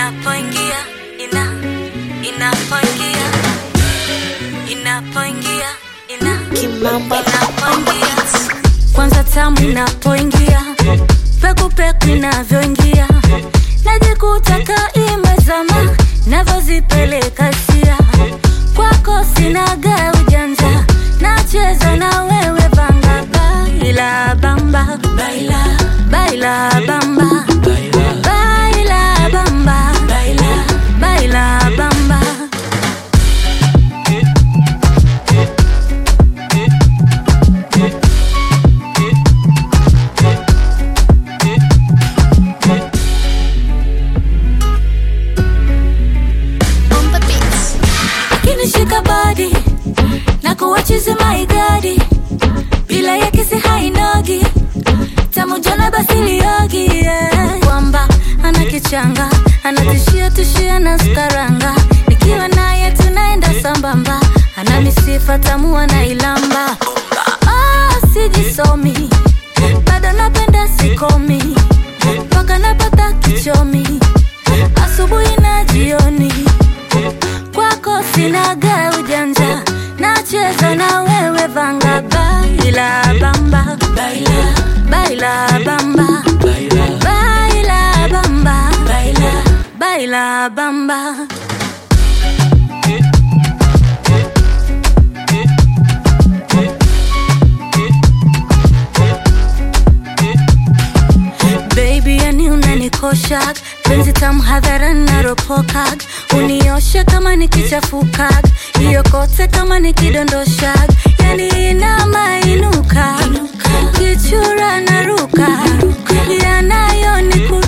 inapoingia ina inapoingia inapoingia ina Kimamba inapoingia kwanza tamu inapoingia pekupeku inavyoingia najikuta kaimezama navyozipeleka sia kwako sinaga ujanja nacheza na wewe vanga baila bamba baila baila bamba baila bamba baila baila bamba on the beats. kinishika body na kuwachizi maigadi bila ya kisi hainogi tamujona basi liogi yeah. kwamba anakichanga anatishia tishia na staranga nikiwa naye tunaenda sambamba ana misifa tamu anailamba ah, sijisomi bado napenda sikomi mpaka napata kichomi asubuhi na jioni kwako sinaga ujanja nacheza na wewe vanga baila bamba baila baila bamba baila bamba baila baila bamba Baby, yani unanikosha penzi tamu hadharani naropokag unioshe kama nikichafuka hiyo kote kama nikidondosha yani inamainuka kichura naruka yanayo